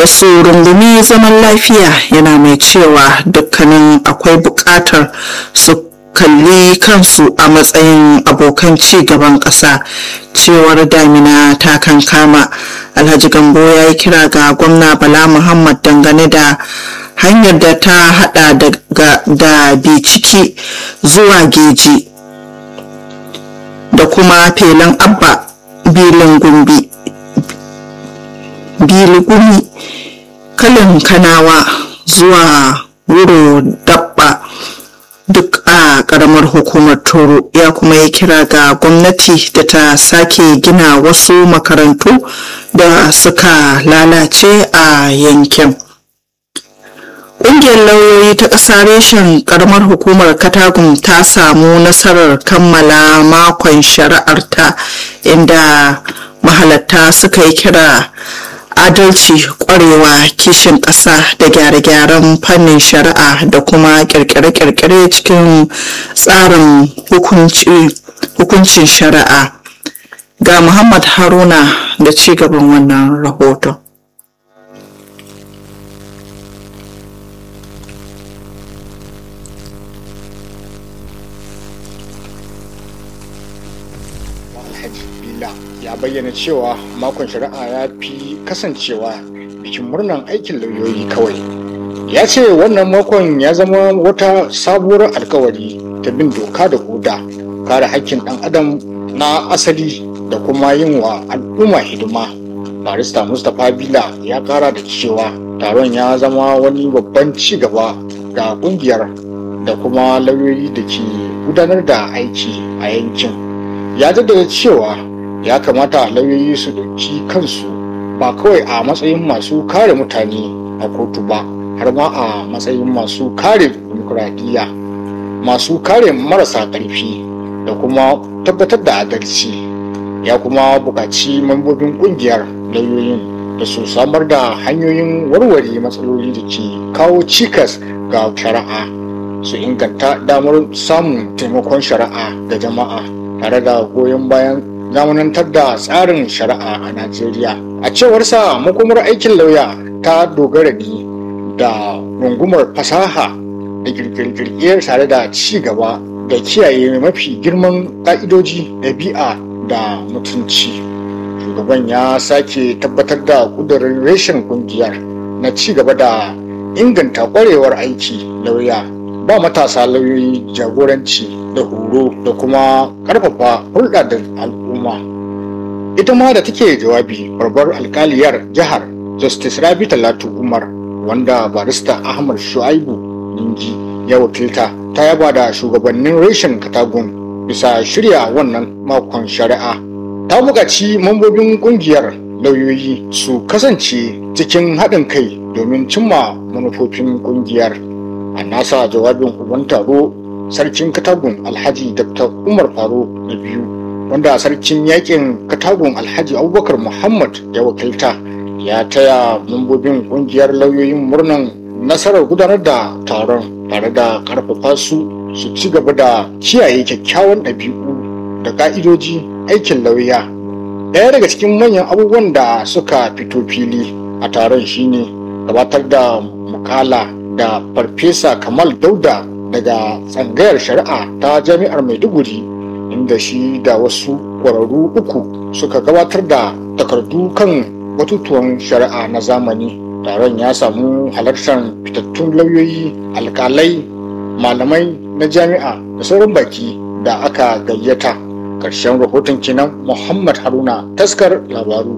da su rungumi zaman lafiya yana mai cewa dukkanin akwai buƙatar su kalli kansu a matsayin abokan ci gaban ƙasa cewar damina ta kankama alhaji gambo ya yi kira ga gwamna bala muhammad dangane da hanyar da ta hada da biciki zuwa geji da kuma felin abba bilin gumbi biligumi kalin kanawa zuwa wuro dabba duk a karamar hukumar toro ya kuma yi kira ga gwamnati da ta sake gina wasu makarantu da suka lalace a yankin ƙungiyar lauyoyi ta ƙasa reshen karamar hukumar katagun ta samu nasarar kammala makon shari'arta inda mahalatta suka yi kira adalci kwarewa kishin ƙasa da gyare-gyaren fannin shari'a da kuma kirkire-kirkire cikin tsarin hukuncin shari'a ga muhammad haruna da ci gaban wannan rahoton ya bayyana cewa makon shari'a ya fi kasancewa bikin murnan aikin lauyoyi kawai ya ce wannan makon ya zama wata sabuwar alkawari ta bin doka da koda kare hakkin ɗan adam na asali da kuma yin wa al'umma hidima barista mustapha bila ya kara da cewa taron ya zama wani babban ci gaba ga kungiyar da kuma lauyoyi da ke gudanar da aiki a yankin ya jaddada cewa ya kamata lauyoyi su ɗauki kansu ba kawai a matsayin masu kare mutane a kotu ba har ma a matsayin masu kare dimokuraɗiyya masu kare marasa ƙarfi da kuma tabbatar da adalci ya kuma buƙaci mambobin ƙungiyar lauyoyin da su samar da hanyoyin warware matsaloli da ke kawo cikas ga shari'a su inganta damar samun taimakon shari'a ga jama'a tare da goyon bayan zamanantar da tsarin shari'a a Najeriya. A cewarsa makomar aikin lauya ta dogara ne da rungumar fasaha da kirkirkirkiyar tare da ci gaba da kiyaye mafi girman ƙa'idoji ɗabi'a da mutunci. Shugaban ya sake tabbatar da ƙudurin reshen ƙungiyar na ci gaba da inganta ƙwarewar aiki lauya ba matasa lauyoyi jagoranci da horo da kuma karfafa hulɗa da al'umma ita ma da take jawabi babbar alkaliyar jihar justice rabi talatu umar wanda barista ahmad shu'aibu ninji ya wakilta ta yaba da shugabannin reshen katagun bisa shirya wannan makon shari'a ta buƙaci mambobin ƙungiyar lauyoyi su kasance cikin haɗin kai domin cimma manufofin ƙungiyar a nasa jawabin uban taro sarkin katagun alhaji dr umar faro na biyu wanda sarkin yakin katagun alhaji abubakar muhammad ya wakilta ya taya mambobin kungiyar lauyoyin murnan nasarar gudanar da taron tare da karfafa su su ci gaba da kiyaye kyakkyawan ɗabi'u da ka'idoji aikin lauya ɗaya daga cikin manyan abubuwan da suka fito fili a taron shine gabatar da mukala da farfesa kamal dauda daga tsangayar shari'a ta jami'ar maiduguri inda shi da wasu ƙwararru uku suka gabatar da takardu kan batutuwan shari'a na zamani taron ya samu halartar fitattun lauyoyi alkalai malamai na jami'a da sauran baki da aka gayyata ƙarshen rahoton kenan muhammad haruna taskar labaru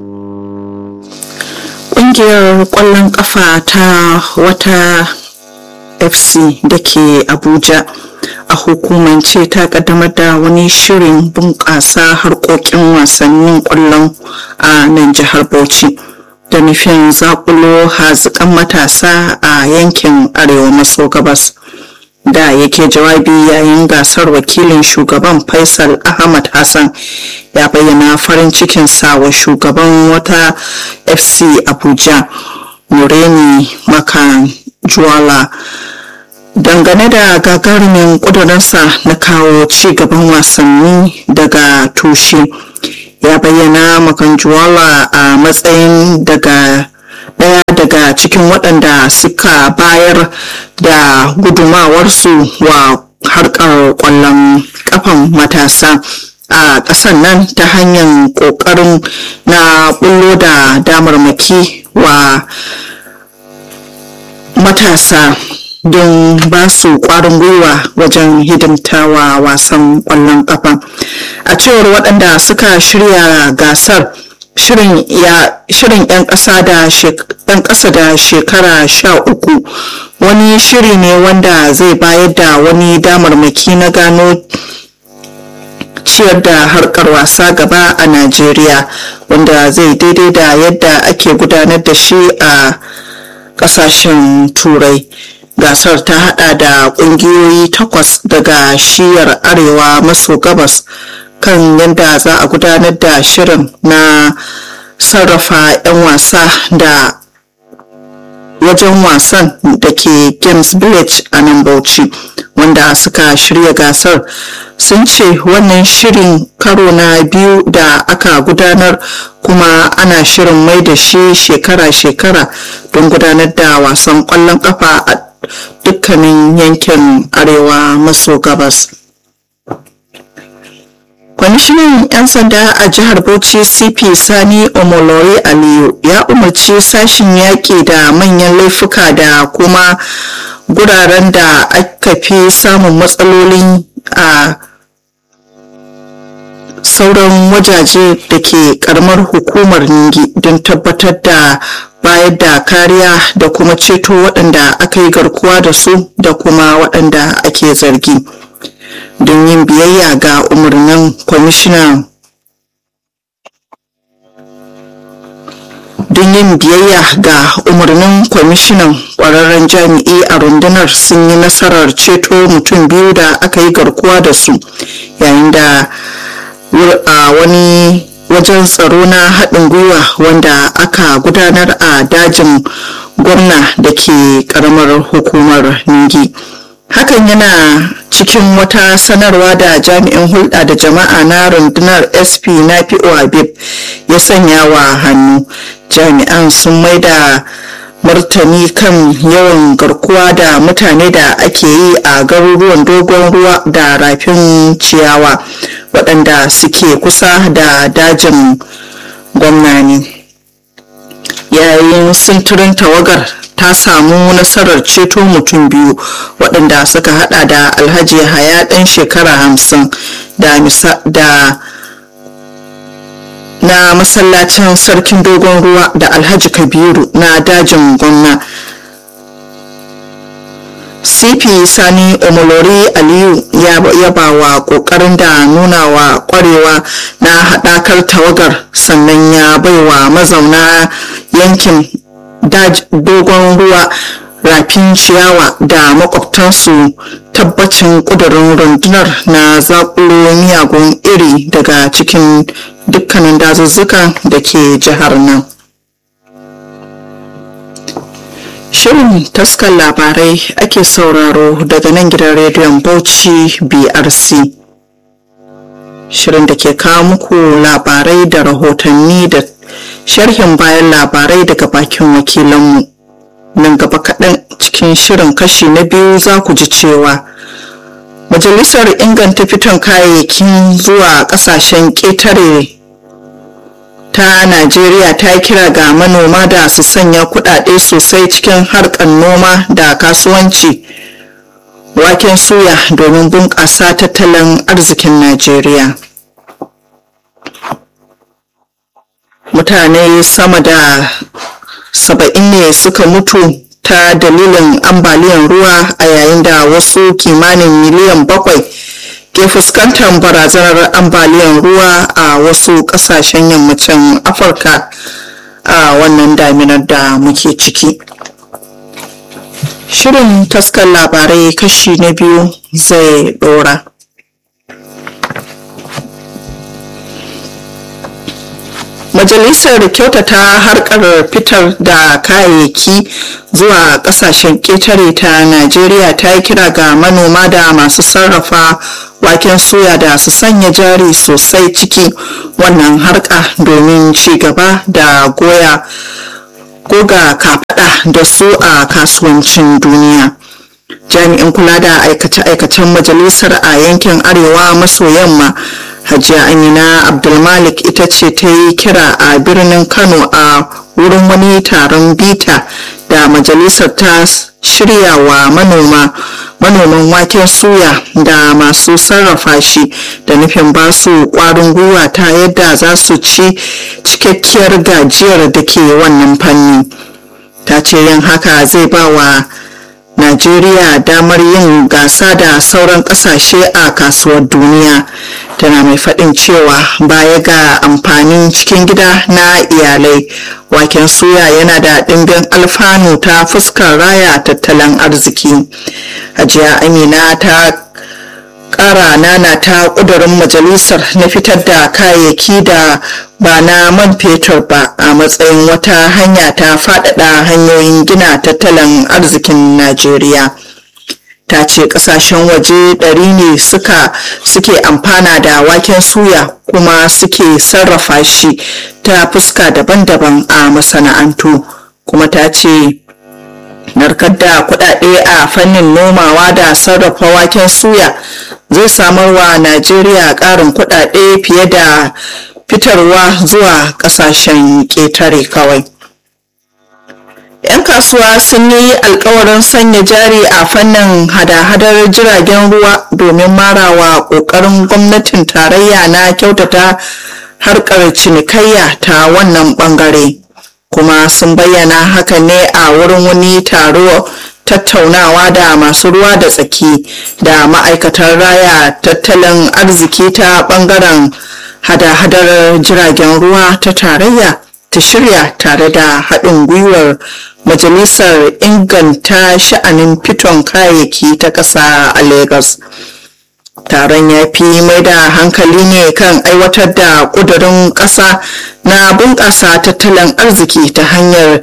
ƙungiyar ƙwallon ƙafa ta wata fc da ke abuja a hukumance ta kaddamar da wani shirin bunƙasa harkokin wasannin ƙwallon a nan jihar bauchi da nufin zakulo haziƙan matasa a yankin arewa maso gabas da yake jawabi yayin gasar wakilin shugaban faisal ahmad hassan ya bayyana farin cikinsa wa shugaban wata fc abuja nureni makan juwala dangane da gagarumin ƙudurinsa na kawo ci gaban wasanni daga tushe ya bayyana makanjuwala a matsayin daga daya daga daga cikin waɗanda suka bayar da gudumawarsu wa harkar ƙwallon kafan matasa a ƙasar nan ta hanyar ƙoƙarin na bullo da damarmaki wa matasa don ba su ƙwarin gwiwa wajen hidimtawa wasan ƙwallon kafa a cewar waɗanda suka shirya gasar shirin 'yan ƙasa da ɗan ƙasa da shekara sha uku wani shiri ne wanda zai bayar da wani damarmaki na gano ciyar da harkar wasa gaba a najeriya wanda zai daidai da yadda ake gudanar da shi a ƙasashen turai gasar ta hada da ƙungiyoyi takwas daga shiyar arewa maso gabas kan yadda za a gudanar da shirin na sarrafa 'yan wasa da wajen wasan da ke games village a nan bauchi wanda suka shirya gasar sun ce wannan shirin karo na biyu da aka gudanar kuma ana shirin mai da shi shekara-shekara don gudanar da wasan kwallon kafa a dukkanin yankin arewa maso gabas kwamishinan 'yan sanda a jihar bauchi cp sani omolori aliyu ya umarci sashin yaƙi da manyan laifuka da kuma guraren da aka fi samun matsalolin a sauran wajaje da ke karamar hukumar ningi don tabbatar da bayar da kariya da kuma ceto waɗanda aka yi garkuwa da su da kuma waɗanda ake zargi. don yin biyayya ga umarnin kwamishinan don yin biyayya ga umarnin kwamishinan kwararren jami'i a rundunar sun yi nasarar ceto mutum biyu da aka yi garkuwa da su yayin da a wani wajen tsaro na haɗin gwiwa wanda aka gudanar a dajin gwamna da ke ƙaramar hukumar ningi. hakan yana cikin wata sanarwa da jami'in hulɗa da jama'a na rundunar sp na habib ya sanya wa hannu jami'an sun maida martani kan yawan garkuwa da mutane da ake yi a garuruwan dogon ruwa da rafin ciyawa waɗanda suke kusa da dajin gwamnani yayin sintirin tawagar ta samu nasarar ceto mutum biyu waɗanda suka hada da alhaji haya ɗan shekara hamsin da na masallacin sarkin dogon ruwa da alhaji kabiru na dajin gwamna cp sani omolori aliyu ya yaba wa kokarin da nuna wa kwarewa na haɗakar tawagar sannan ya baiwa mazauna yankin dogon ruwa rafin ciyawa da makwabtansu tabbacin kudurin rundunar na zakulo miyagun iri daga cikin dukkanin dazuzzuka da ke jihar nan shirin taskar labarai ake sauraro daga nan gidan rediyon bauchi brc shirin da ke kawo muku labarai da rahotanni da sharhin bayan labarai daga bakin wakilanmu nan gaba kaɗan cikin shirin kashi na biyu za ku ji cewa majalisar inganta fiton kayayyakin zuwa ƙasashen ƙetare ta najeriya ta kira ga manoma da su sanya kuɗaɗe sosai cikin harkar noma da kasuwanci waken suya domin bunƙasa tattalin arzikin najeriya mutane sama da saba'in ne suka mutu ta dalilin ambaliyar ruwa a yayin da wasu kimanin miliyan bakwai ke fuskantar barazanar ambaliyar ruwa a wasu kasashen yammacin afirka a wannan daminar da muke ciki shirin taskar labarai kashi na biyu zai dora majalisar kyautata harkar fitar da kayayyaki zuwa kasashen ƙetare ta najeriya ta yi kira ga manoma da masu sarrafa waken soya da su sanya jari sosai ciki wannan harka domin ci gaba da goya goga kafaɗa da su a kasuwancin duniya jami'in kula da aikace-aikacen majalisar a yankin arewa maso yamma hajiya amina abdulmalik ita ce ta yi kira a birnin kano a wurin wani taron bita da majalisar ta shirya wa manoma manoman waken suya da masu sarrafa shi da nufin ba su kwarin gwiwa ta yadda za su ci cikakkiyar gajiyar da ke wannan fanni ta ce yin haka zai ba wa Najeriya damar yin gasa da sauran kasashe a kasuwar duniya tana mai faɗin cewa baya ga amfanin cikin gida na iyalai waken suya yana da ɗimbin alfanu ta fuskar raya tattalin arziki hajiya amina ta ƙara nana ta ƙudurin majalisar na fitar da kayayyaki da ba na man fetur ba a matsayin wata hanya ta faɗaɗa hanyoyin gina tattalin arzikin najeriya ta ce ƙasashen waje ɗari ne suka suke amfana da waken suya kuma suke sarrafa shi ta fuska daban-daban a masana'antu kuma ta ce narkar da kuɗaɗe a fannin nomawa da sarrafa waken suya zai samar wa najeriya ƙarin kuɗaɗe fiye da fitarwa zuwa kasashen ƙetare kawai. 'yan kasuwa sun yi alkawarin sanya jari a fannin hada-hadar jiragen ruwa domin marawa ƙoƙarin gwamnatin tarayya na kyautata harkar cinikayya ta wannan ɓangare kuma sun bayyana haka ne a wurin wani taro tattaunawa da masu ruwa da tsaki da ma'aikatar raya tattalin arziki ta ɓangaren hada-hadar jiragen ruwa ta tarayya ta shirya tare da haɗin gwiwar majalisar inganta sha'anin fiton kayayyaki ta ƙasa a lagos taron ya fi mai da hankali ne kan aiwatar da ƙudurin ƙasa na bunƙasa tattalin arziki ta hanyar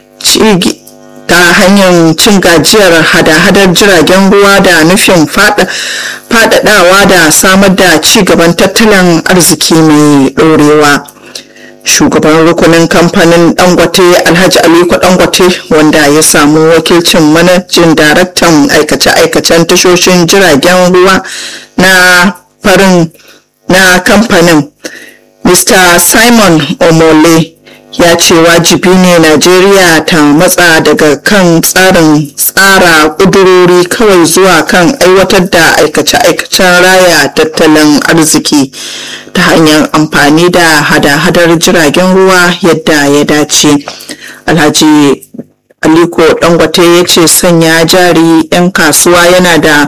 ta hanyar cin gajiyar hada-hadar jiragen ruwa da nufin faɗaɗawa da samar da ci gaban tattalin arziki mai ɗorewa shugaban rukunin kamfanin dangote alhaji aliko dangote wanda ya samu wakilcin manajin daraktan aikace-aikacen tashoshin jiragen ruwa na farin na kamfanin mr simon omole ya ce wajibi ne najeriya ta matsa daga kan tsarin tsara kudurori kawai zuwa kan aiwatar da aikace-aikacen raya tattalin arziki ta hanyar amfani da hada-hadar jiragen ruwa yadda ya dace alhaji aliko dangote ya ce sanya jari 'yan kasuwa yana da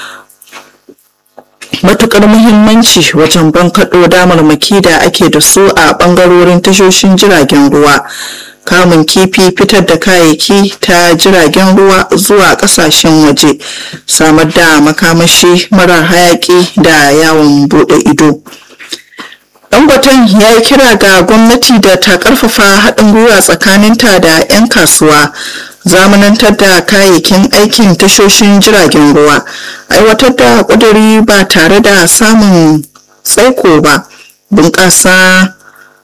matukar muhimmanci wajen bankaɗo damarmaki da ake da su a ɓangarorin tashoshin jiragen ruwa kamun kifi fitar da kayayyaki ta jiragen ruwa zuwa ƙasashen waje samar da makamashi marar hayaƙi da yawon buɗe ido dangoten ya yi kira ga gwamnati da ta ƙarfafa haɗin gwiwa tsakaninta da 'yan kasuwa zamanantar da kayayyakin aikin tashoshin jiragen ruwa aiwatar da ƙuduri ba tare da samun tsaiko ba bunƙasa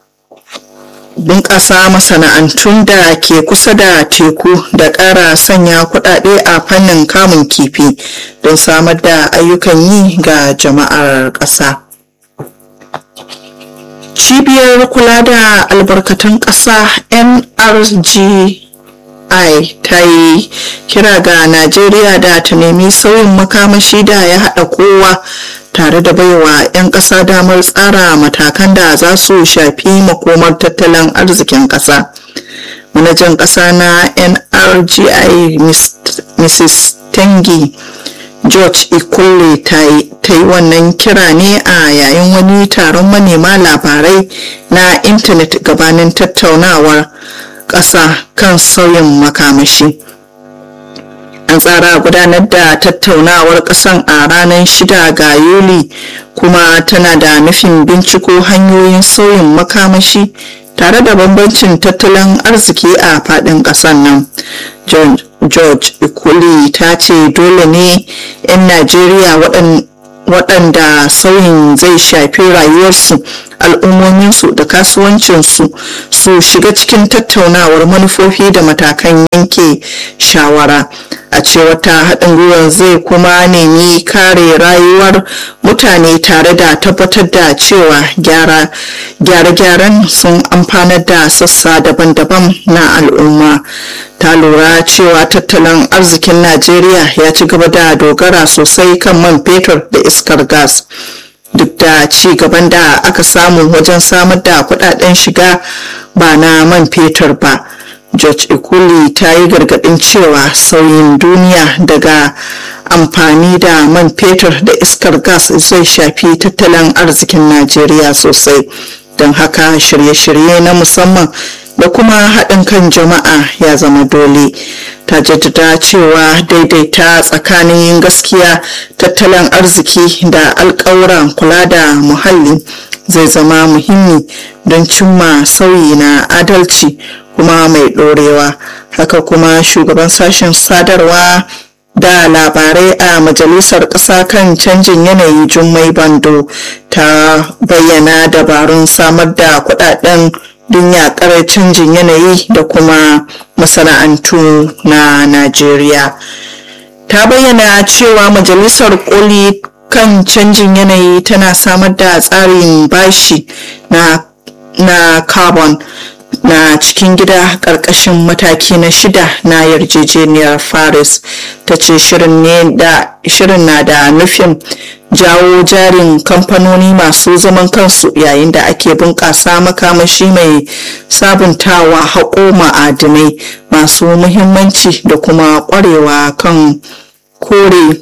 bunƙasa masana'antun da ke kusa da teku da ƙara sanya kuɗaɗe a fannin kamun kifi don samar da ayyukan yi ga jama'ar ƙasa. cibiyar kula da albarkatun ƙasa nrg ai ta yi kira ga najeriya da ta nemi sauyin makamashi da ya haɗa kowa tare da baiwa 'yan ƙasa damar tsara matakan da za su shafi makomar tattalin arzikin ƙasa manajan ƙasa na nrgi mrs tengi george ikulle ta yi wannan kira ne a yayin wani taron manema labarai na intanet gabanin tattaunawar ƙasa kan sauyin makamashi an tsara gudanar da tattaunawar ƙasan a ranar shida ga yuli kuma tana da nufin binciko hanyoyin sauyin makamashi tare da bambancin tattalin arziki a faɗin ƙasar nan george ikuli ta ce dole ne 'yan najeriya waɗanda sauyin zai shafi rayuwarsu al'ummominsu da kasuwancinsu su shiga cikin tattaunawar manufofi da matakan yanke shawara a cewar ta haɗin gwiwar zai kuma nemi kare rayuwar mutane tare da tabbatar da cewa gyare-gyaren sun amfanar da sassa daban-daban na al'umma ta lura cewa tattalin arzikin najeriya ya ci gaba da dogara sosai kan man fetur da iskar gas duk da ci gaban da aka samu wajen samar da kudaden shiga ba na man fetur ba george ikuli ta yi gargadin cewa sauyin duniya daga amfani da man fetur da iskar gas zai shafi tattalin arzikin najeriya sosai don haka shirye-shirye na musamman da kuma haɗin kan jama'a ya zama dole ta jaddada cewa daidaita tsakanin yin gaskiya tattalin arziki da alkawuran kula da muhalli zai zama muhimmi don cimma sauyi na adalci kuma mai ɗorewa haka kuma shugaban sashen sadarwa da labarai a majalisar ƙasa kan canjin yanayi jummai bando ta bayyana dabarun samar da kudaden don yaƙar canjin yanayi da kuma masana'antu na najeriya ta bayyana cewa majalisar koli kan canjin yanayi tana samar da tsarin bashi na, na carbon na cikin gida ƙarƙashin mataki na shida na yarjejeniyar paris ta ce shirin na da nufin jawo jarin kamfanoni masu zaman kansu yayin da ake bunƙasa makamashi mai sabuntawa haƙo ma'adinai masu muhimmanci da kuma ƙwarewa kan kore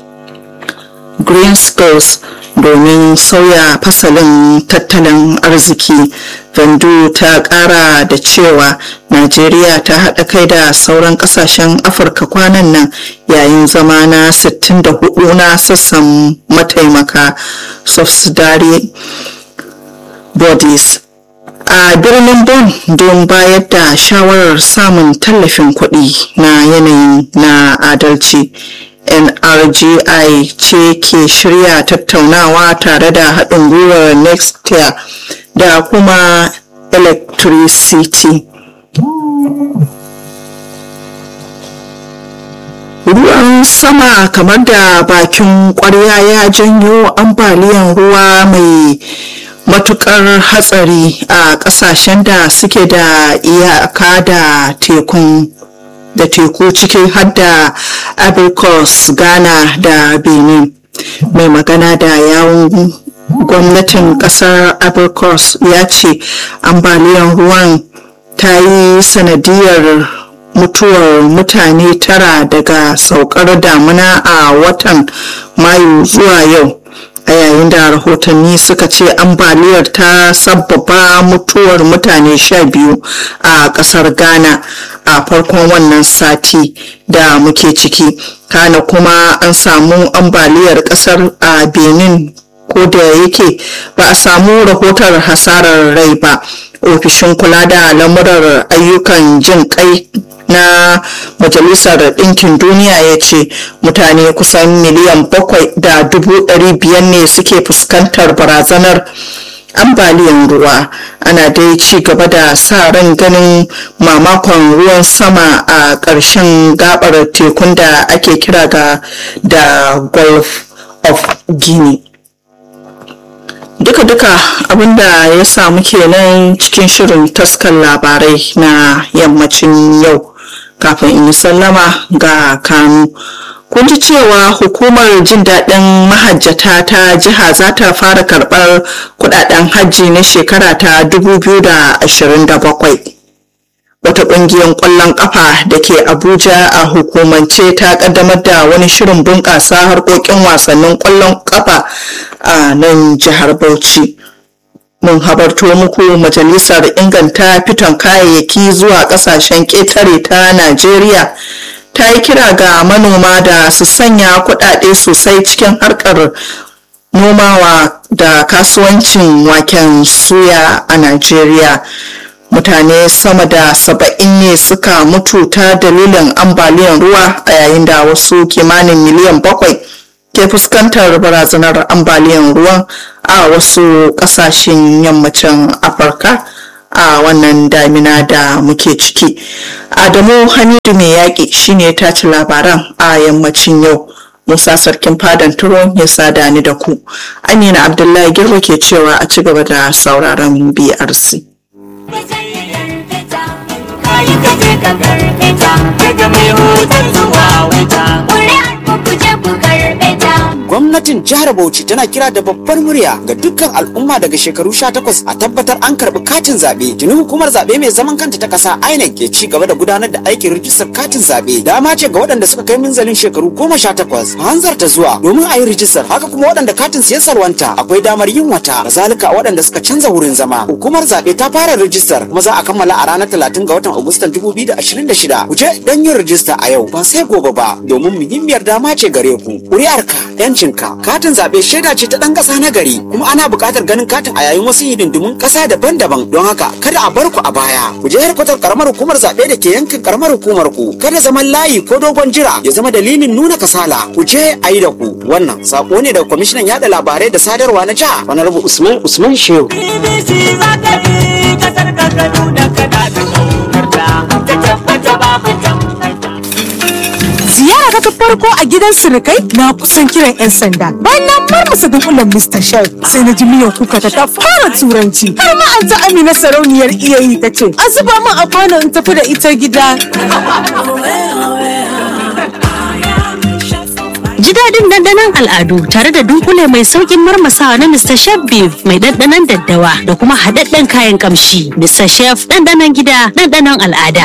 green skills domin sauya fasalin tattalin arziki vandu ta kara da cewa najeriya ta haɗa kai da sauran ƙasashen afirka kwanan nan yayin zama na 64 na sassan mataimaka subsidiary bodies a birnin bon don bayar da shawarar samun tallafin kuɗi na yanayi na adalci nrgi ce ke shirya tattaunawa tare da haɗin gwiwar nextia da kuma electricity ruwan sama kamar da bakin kwarya ya janyo ambaliyan ruwa mai matukar hatsari a kasashen da suke da iyaka da tekun da teku cikin hadda abirkos ghana da benin mai magana da yawun gwamnatin kasar abirkos ya ce ambaliyar ruwan ta yi sanadiyar mutuwar mutane tara daga saukar damuna a watan mayu zuwa yau a yayin da rahotanni suka ce ambaliyar ta sabbaba mutuwar mutane sha biyu a kasar ghana a farkon wannan sati da muke ciki kana kuma an samu ambaliyar kasar a benin ko da yake ba a samu rahotar hasarar rai ba ofishin kula da lamurar ayyukan jin kai na majalisar ɗinkin duniya ya ce mutane kusan miliyan bakwai da dubu ɗari biyar ne suke fuskantar barazanar ambaliyan ruwa ana dai ci gaba da sa ran ganin mamakon ruwan sama a ƙarshen gabar tekun da ake kira ga da gulf of guinea duka-duka abinda ya samu kenan cikin shirin taskar labarai na yammacin yau kafin in yi sallama ga kanu kun ji cewa hukumar jin daɗin mahajjata ta jiha za ta fara karɓar kudaden hajji na shekara ta 2027 wata ƙungiyar ƙwallon ƙafa da ke abuja a hukumance ta ƙaddamar da wani shirin bunƙasa harkokin wasannin ƙwallon ƙafa a nan jihar bauchi mun habarto muku majalisar inganta fiton kayayyaki zuwa ƙasashen ƙetare ta najeriya ta yi kira ga manoma da su sanya kuɗaɗe sosai cikin harkar nomawa da kasuwancin waken suya a najeriya mutane sama da saba'in ne suka mutu ta dalilin ambaliyar ruwa a yayin da wasu kimanin miliyan bakwai ke fuskantar barazanar ambaliyar ruwan a wasu kasashen yammacin afirka a wannan damina da muke ciki adamu hamidu mai yaƙi shine ta ci labaran a yammacin yau musa sarkin fadan turon ya sada ni da ku amina abdullahi girma ke cewa a ci gaba da sauraron brc kayi kaje ka karɓe ta daga mai hotar zuwa wata ƙuri'ar ku kuje ku karɓe ta Gwamnatin jihar Bauchi tana kira da babbar murya ga dukkan al'umma daga shekaru 18 a tabbatar an karɓi katin zaɓe. Tuni hukumar zaɓe mai zaman kanta ta ƙasa INEC ke ci gaba da gudanar da aikin rijistar katin zaɓe. Dama ce ga waɗanda suka kai minzalin shekaru 18 a hanzarta zuwa domin a yi rijistar. Haka kuma waɗanda katin su ya salwanta akwai damar yin wata. Kazalika waɗanda suka canza wurin zama. Hukumar zaɓe ta fara rijistar kuma za a kammala a ranar 30 ga watan Agustan 2026. Ku je don yin rijista a yau ba sai gobe ba domin muhimmiyar dama ce gare ku. Ƙuri'arka 'yancinka katin zaɓe shaida ce ta ɗan ƙasa na gari kuma ana buƙatar ganin katin a yayin wasu hidindimun ƙasa daban-daban don haka kada a bar ku a baya ku je harkatar karamar hukumar zaɓe da ke yankin karamar hukumar ku kada zaman layi ko dogon jira ya zama dalilin nuna kasala ku je a yi da ku wannan sako ne daga kwamishinan yaɗa labarai da sadarwa na jiha wani rabu usman usman shehu BBC za ta bi kasar ka ka nuna kana da ƙaunarta ta tabbata babu tambarta Ziyara ta farko a gidan surukai na kusan kiran 'yan sanda. Bayan na marmasa dunkulen Mr. Chef sai na ji miyan kuka ta ta fara turanci. Har ma an ta Amina sarauniyar iyayi ta ce, "A zuba min a kwano in tafi da ita gida." Ji daɗin ɗanɗanon al'adu tare da dunkule mai sauƙin marmasawa na Mr. Chef Beef mai ɗanɗanon daddawa da kuma haɗaɗɗen kayan ƙamshi. Mr. Chef ɗanɗanon gida ɗanɗanon al'ada.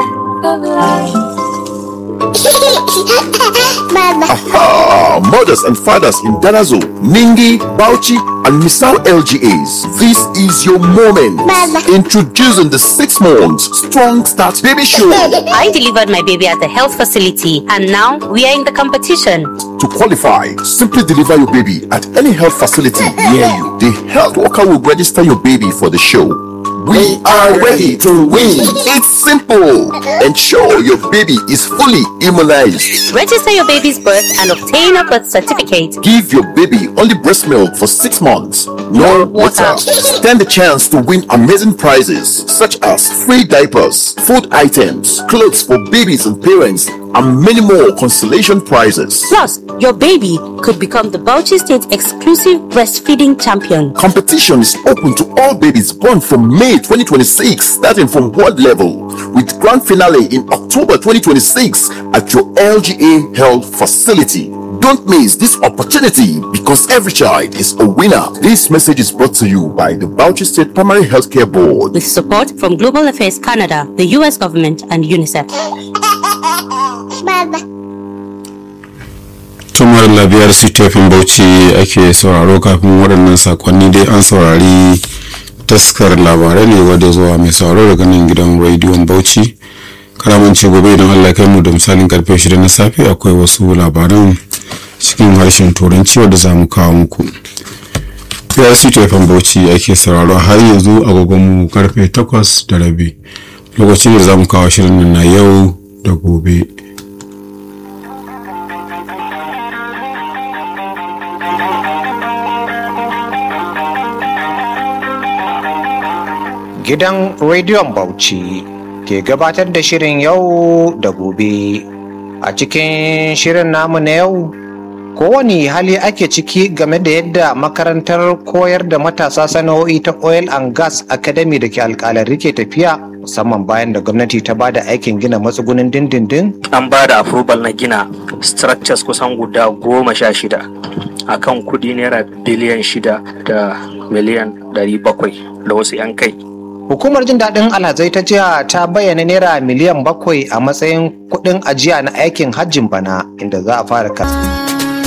Aha! Mothers and fathers in Danazo, Ningi, Bauchi, and Misau LGAs. This is your moment. Introducing the six months Strong Start Baby Show. I delivered my baby at the health facility and now we are in the competition. To qualify, simply deliver your baby at any health facility near you. The health worker will register your baby for the show. We are ready to win. It's simple. Ensure your baby is fully immunized. Register your baby's birth and obtain a birth certificate. Give your baby only breast milk for six months. No water. Stand the chance to win amazing prizes such as free diapers, food items, clothes for babies and parents, and many more consolation prizes. Plus, your baby could become the Bauchi State exclusive breastfeeding champion. Competition is open to all babies born from May 2026, starting from world level, with grand finale in October 2026 at your LGA Health facility. Don't miss this opportunity because every child is a winner. This message is brought to you by the Bauchi State Primary Healthcare Board. With support from Global Affairs Canada, the US government, and UNICEF. tumar labiyar ctfin bauchi ake sauraro kafin waɗannan sakonni dai an saurari taskar labarai ne wadda zuwa mai sauraro daga nan gidan rediyon bauchi karamance gobe idan allah kai mu da misalin karfe 6 na safe akwai wasu labaran cikin harshen turanci wadda za mu kawo muku biyar ctfin bauchi ake sauraro har yanzu agogonmu karfe 8 da rabi lokacin da za mu kawo shirin nan na yau da gobe Gidan Rediyon Bauchi ke gabatar da shirin yau da gobe. A cikin shirin namu na yau, kowane hali ake ciki game da yadda makarantar koyar da matasa sana'o'i ta Oil and Gas Academy da ke alkalari ke tafiya musamman bayan da gwamnati ta bada aikin gina matsugunin dindindin an ba da approval na gina structures kusan guda goma sha shida a kan kudi naira biliyan shida da miliyan ɗari bakwai da wasu 'yan kai Hukumar jin daɗin alhazai ta jiha ta bayyana naira miliyan bakwai a matsayin kuɗin ajiya na aikin hajjin bana inda za a fara kasa.